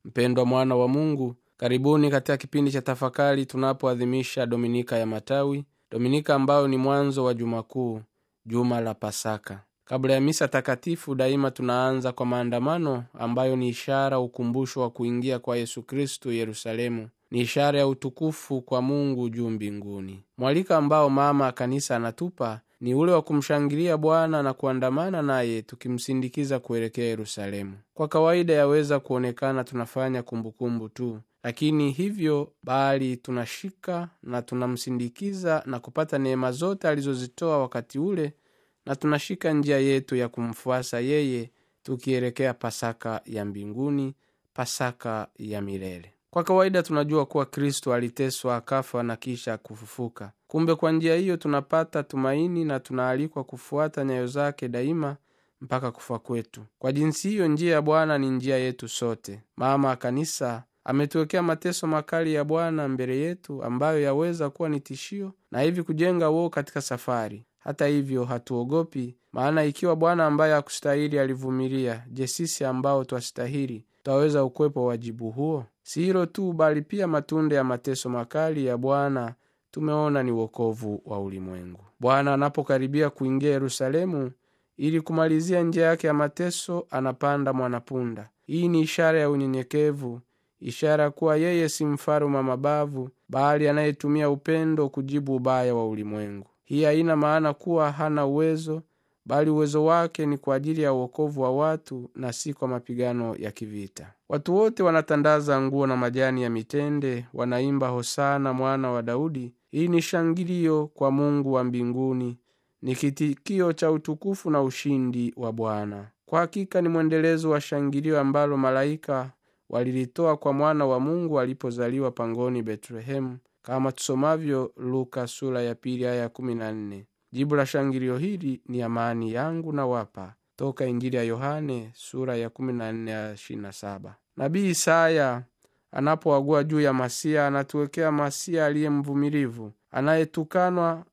mpendwa mwana wa mungu karibuni katika kipindi cha tafakari tunapoadhimisha dominika ya matawi dominika ambayo ni mwanzo wa juma kuu juma la pasaka kabla ya misa takatifu daima tunaanza kwa maandamano ambayo ni ishara ukumbusho wa kuingia kwa yesu kristu yerusalemu ni ishara ya utukufu kwa mungu juu mbinguni mwalika ambao mama kanisa anatupa ni ule wa kumshangilia bwana na kuandamana naye tukimsindikiza kuelekea yerusalemu kwa kawaida yaweza kuonekana tunafanya kumbukumbu tu lakini hivyo bali tunashika na tunamsindikiza na kupata neema zote alizozitoa wakati ule na tunashika njia yetu ya kumfuasa yeye tukielekea pasaka ya mbinguni pasaka ya milele kwa kawaida tunajua kuwa kristo aliteswa akafa na kisha kufufuka kumbe kwa njia hiyo tunapata tumaini na tunaalikwa kufuata nyayo zake daima mpaka kufa kwetu kwa jinsi hiyo njia ya bwana ni njia yetu sote mama kanisa ametuwekea mateso makali ya bwana mbele yetu ambayo yaweza kuwa ni tishio na hivi kujenga uo katika safari hata hivyo hatuogopi maana ikiwa bwana ambaye hakustahili alivumilia je sisi ambao twastahili twaweza ukwepo wajibu huo si hilo tu bali pia matunda ya mateso makali ya bwana tumeona ni uokovu wa ulimwengu bwana anapokaribia kuingia yerusalemu ili kumalizia njia yake ya mateso anapanda mwanapunda hii ni ishara ya unyenyekevu ishara kuwa yeye si mfalume mabavu bali anayetumia upendo kujibu ubaya wa ulimwengu hii haina maana kuwa hana uwezo bali uwezo wake ni kwa ajili ya uokovu wa watu na si kwa mapigano ya kivita watu wote wanatandaza nguo na majani ya mitende wanaimba hosana mwana wa daudi hii ni shangilio kwa mungu wa mbinguni ni kitikio cha utukufu na ushindi wa bwana kwa hakika ni mwendelezo wa shangilio ambalo malaika walilitoa kwa mwana wa mungu alipozaliwa pangoni betlehemu kama tusomavyo luka sura ya pili aya kumi na nne jibu la shangilio hili ni amani yangu na wapa toka injili ya yohane sura ya kumi na nne aya ishirini na saba nabii isaya anapoagua juu ya masia anatuwekea masia aliye mvumilivu anayetukanwa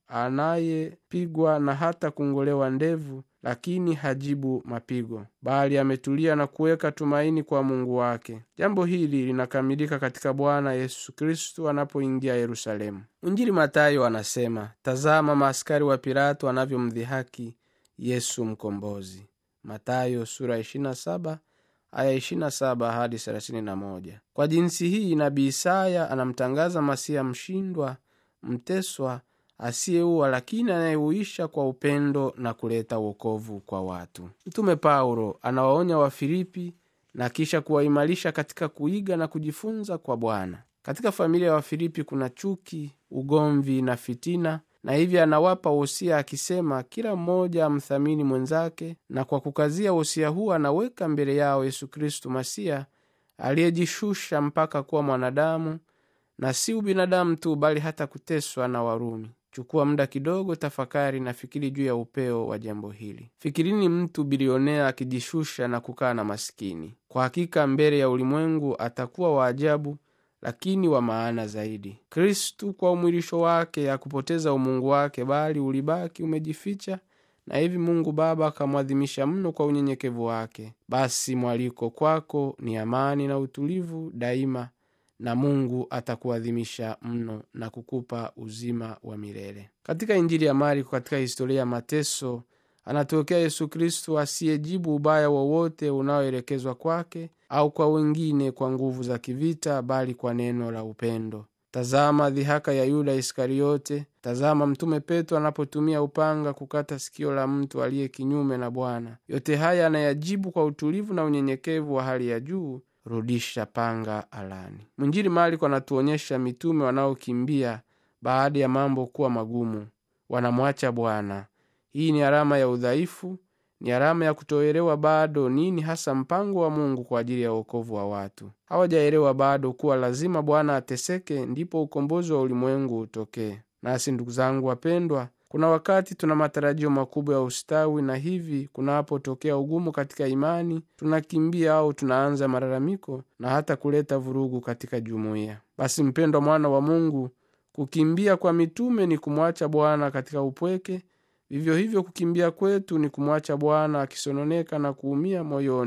anayepigwa na hata kungolewa ndevu lakini hajibu mapigo bali ametulia na kuweka tumaini kwa mungu wake jambo hili linakamilika katika bwana yesu kristu anapoingia yerusalemu mwinjili matayo anasema tazama maaskari wa pilato anavyomdhihaki yesu mkombozi matayo sura 27 aya 27 hadi 31 kwa jinsi hii nabii isaya anamtangaza masiya mshindwa mteswa asiyeuwa lakini anayeuisha kwa upendo na kuleta uokovu kwa watu mtume paulo anawaonya wafilipi na kisha kuwaimarisha katika kuiga na kujifunza kwa bwana katika familia ya wafilipi kuna chuki ugomvi na fitina na hivyo anawapa wosia akisema kila mmoja amthamini mwenzake na kwa kukazia wosia huu anaweka mbele yao yesu kristu masiya aliyejishusha mpaka kuwa mwanadamu na si ubinadamu tu bali hata kuteswa na warumi chukua muda kidogo tafakari na fikiri juu ya upeo wa jambo hili fikirini mtu bilionea akijishusha na kukaa na masikini kwa hakika mbele ya ulimwengu atakuwa wa ajabu lakini wa maana zaidi kristu kwa umwilisho wake akupoteza umungu wake bali ulibaki umejificha na hivi mungu baba akamwadhimisha mno kwa unyenyekevu wake basi mwaliko kwako ni amani na utulivu daima na mungu atakuadhimisha mno na kukupa uzima wa milele katika injili ya mariko katika historia ya mateso anatokea yesu kristu asiyejibu ubaya wowote unaoelekezwa kwake au kwa wengine kwa nguvu za kivita bali kwa neno la upendo tazama dhihaka ya yuda iskariote tazama mtume petro anapotumia upanga kukata sikio la mtu aliye kinyume na bwana yote haya anayajibu kwa utulivu na unyenyekevu wa hali ya juu rudisha panga alani mwinjili mariko anatuonyesha mitume wanaokimbia baada ya mambo kuwa magumu wanamwacha bwana hii ni alama ya udhaifu ni alama ya kutoelewa bado nini hasa mpango wa mungu kwa ajili ya uokovu wa watu hawajaelewa bado kuwa lazima bwana ateseke ndipo ukombozi wa ulimwengu utokee nasi ndugu zangu wapendwa kuna wakati tuna matarajio makubwa ya ustawi na hivi kunapotokea ugumu katika imani tunakimbia au tunaanza malalamiko na hata kuleta vurugu katika jumuiya basi mpendwa mwana wa mungu kukimbia kwa mitume ni kumwacha bwana katika upweke vivyo hivyo kukimbia kwetu ni kumwacha bwana akisononeka na kuumia moyoni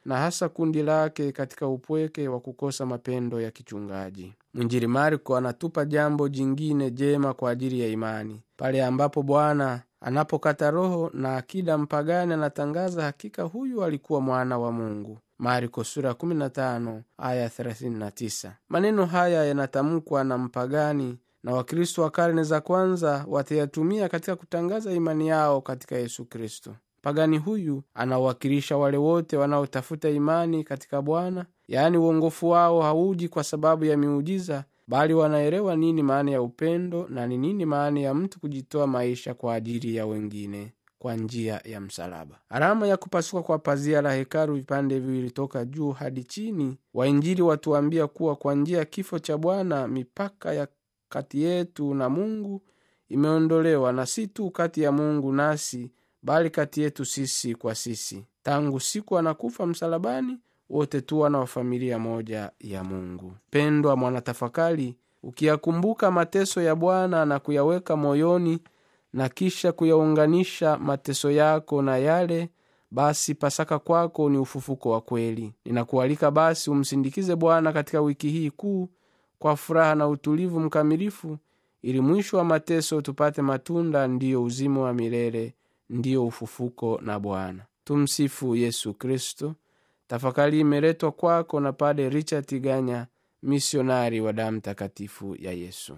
na hasa kundi lake katika upweke wa kukosa mapendo ya kichungaji mwinjiri marko anatupa jambo jingine jema kwa ajili ya imani pale ambapo bwana anapokata roho na akida mpagani anatangaza hakika huyu alikuwa mwana wa mungu marko sura 15 aya 39 maneno haya yanatamkwa na mpagani na wakristo wa karne za kwanza watayatumia katika kutangaza imani yao katika yesu kristo pagani huyu anawakilisha wale wote wanaotafuta imani katika bwana yaani uongofu wao hauji kwa sababu ya miujiza bali wanaelewa nini maana ya upendo na ni nini maana ya mtu kujitoa maisha kwa ajili ya wengine kwa njia ya msalaba alama ya kupasuka kwa pazia la hekalu vipande viwili toka juu hadi chini wainjili watuambia kuwa kwa njia ya kifo cha bwana mipaka ya kati yetu na mungu imeondolewa na si tu kati ya mungu nasi bali kati yetu sisi kwa sisi tangu siku anakufa msalabani wote tu wana wa familia moja ya mungu pendwa mwanatafakari ukiyakumbuka mateso ya bwana na kuyaweka moyoni na kisha kuyaunganisha mateso yako na yale basi pasaka kwako ni ufufuko wa kweli ninakualika basi umsindikize bwana katika wiki hii kuu kwa furaha na utulivu mkamilifu ili mwisho wa mateso tupate matunda ndiyo uzima wa milele ndiyo ufufuko na bwana tumsifu yesu kristo tafakari imeletwa kwako na pade richard ganya misionari wa damu takatifu ya yesu